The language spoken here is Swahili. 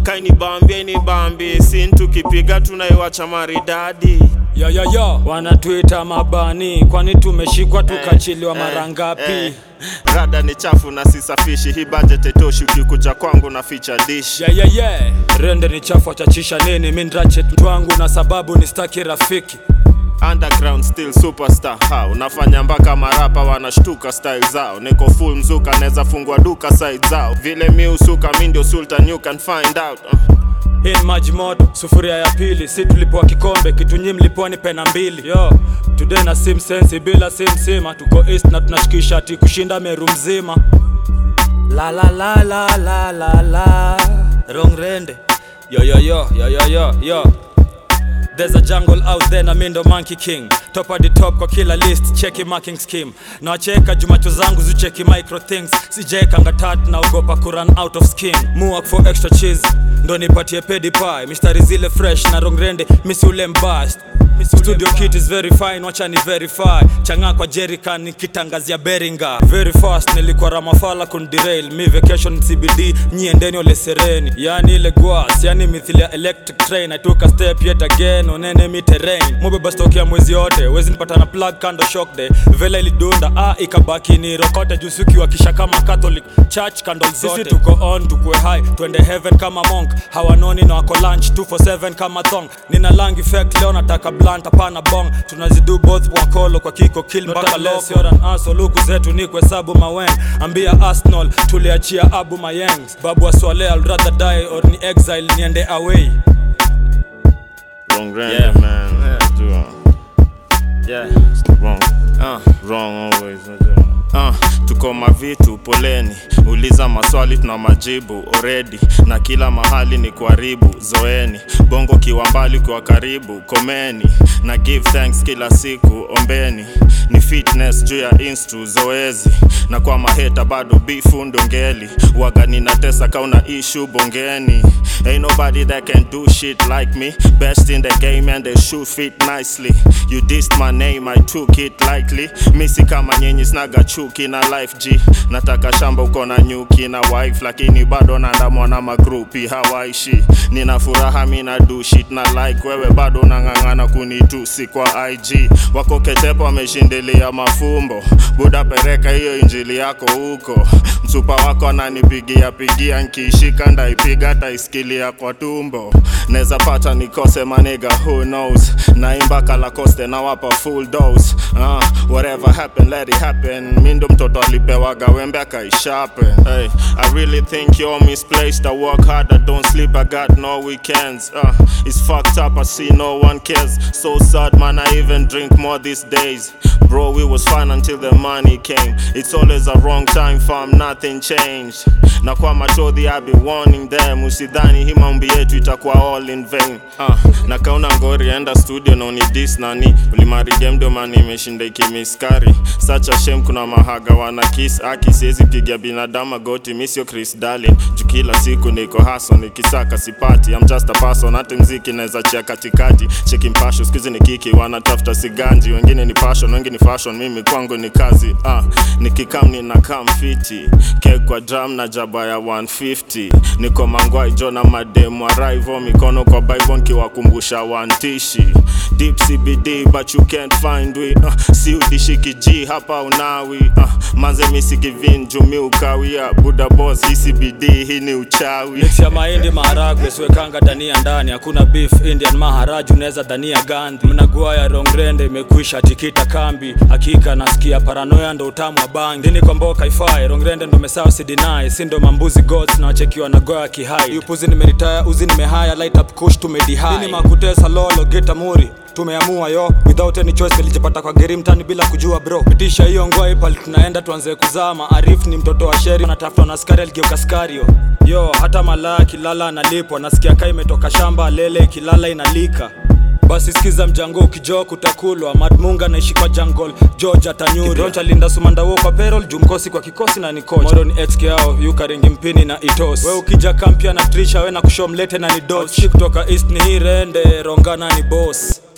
kaini bambie ni bambi sin tukipiga tunaiwacha maridadi Yo, yo, yo. Wanatuita mabani, kwani tumeshikwa tukachiliwa mara ngapi? eh. rada ni chafu na sisafishi hii budget itoshi ukikuja kwangu na feature dish Yeah, yeah, yeah. Rende ni chafu achachisha nini? Mi ndrache twangu na sababu ni staki rafiki. underground still superstar how nafanya mpaka marapa wanashtuka style zao niko full mzuka neza fungua duka side zao vile mi usuka mi ndio sultan you can find out uh. Hii ni maji moto, sufuria ya pili, si tulipoa kikombe, kitu nyi mlipoa ni pena mbili. Yo, today na sim sensi bila sim sima, tuko east na tunashikisha ati kushinda Meru mzima. La la la la la la la, wrong rende. Yo yo yo yo yo yo yo. There's a jungle out there na mindo monkey king top of the top kwa kila list cheki marking scheme na wacheka jumacho zangu zicheki micro things sijekanga tat na ugopa kuran out of skin muak for extra cheese ndo nipatie pedi pie mistari zile fresh na rongrende misi ule mbast studio kit is very fine wacha ni verify changa kwa jerican nikitangazia beringa very fast nilikuwa ramafala kundirail mi vacation cbd nyiendeni ole sereni yani ile gwas yani mithili ya electric train i took a step yet again on enemy terrain mubeba stock ya mwezi yote wezi nipata na plug kando shock day vela ilidunda ah ikabaki ni rokote jusuki wakisha kama catholic church candle zote sisi tuko on tukue high twende heaven kama monk hawanoni na wako lunch 247 kama thong nina lang effect leo nataka blunt hapana bong tunazidu both wakolo kwa kiko kill mpaka loko luku zetu ni kuhesabu mawen ambia arsenal tuliachia abu mayengs babu aswale I'll rather die or ni exile niende away wrong random Yeah. man Yeah. Do, uh, yeah wrong uh. wrong always Uh, tuko mavitu poleni uliza maswali tuna majibu already na kila mahali ni kuharibu zoeni bongo kiwa mbali kwa karibu komeni na give thanks kila siku ombeni ni fitness juu ya instu zoezi na kwa maheta bado bifu ndongeli waga ninatesa kauna ishu bongeni ain't nobody that can do shit like me best in the game and they shoot fit nicely you dissed my name i took it lightly misi kama nyenyi snaga chuki na life g nataka shamba uko na nyuki na wife lakini bado naandamwa na magrupi hawaishi nina furaha mi na do shit na like wewe bado unang'ang'ana kunitusi kwa ig wako ketepo wameshindilia mafumbo buda pereka hiyo injili yako huko msupa wako ananipigia pigia nkiishika ndaipiga taisikilia kwa tumbo neza pata nikose maniga who knows naimba kalakoste nawapa full dose uh, whatever happen let it happen mi ndo mtoto alipewaga wembe akaishape hey, i really think you're misplaced i work hard i don't sleep i got no weekends uh, it's fucked up i see no one cares so sad man i even drink more these days bro we was fine until the money came it's always a wrong time fam nothing changed na kwa machodhi i be warning them usidhani hii mambo yetu itakuwa all in vain uh, na kauna ngori enda studio na unidis nani ulimarige mdomani imeshinda ikimiskari such a shame kuna mahaga wana kiss aki siwezi piga binadamu goti mi sio chris darlin juu kila siku niko haso nikisaka sipati I'm just a person hata mziki naweza chia katikati cheki mpasho skuizi ni kiki wanatafuta siganji wengine ni passion wengi ni fashion mimi kwangu ni kazi uh, nikikam nina kam fiti kek kwa drum na jaba ya 150 niko mangwai jo na mademu arrivo mikono kwa bible nkiwakumbusha wantishi deep cbd but you can't find we uh, si udishiki g hapa unawi uh, manze misikivin jumi ukawia buda boss hii cbd hii ni uchawi mix ya mahindi maharagwe siwekanga dania ndani hakuna beef indian maharaju unaweza dania gandhi mnagua ya rongrende imekwisha tikita kambi hakika nasikia paranoya ndo utamu wa bangi dini kwa mboka ifai rongrende ndo mesawa sidinai si ndo mambuzi gods na wachekiwa na goya kihai yupuzi nimeritaya uzi nimehaya light up kush tumedihai dini makutesa lolo geta muri tumeamua yo without any choice nilijipata kwa geri mtani bila kujua bro pitisha hiyo ngoi pali tunaenda tuanze kuzama arif ni mtoto wa sheri anatafutwa na askari aligeuka skario yo hata malaya kilala analipwa nasikia kaa imetoka shamba lele kilala inalika basi sikiza mjango ukijoo kutakulwa madmunga naishi kwa jungle george atanyuri roncha linda sumandawo kwa perol jumkosi kwa kikosi na nikocha modo ni xk yao yukaringi mpini na itos we ukija kampia na trisha we na kushomlete na ni dos kutoka east ni hii rende rongana ni boss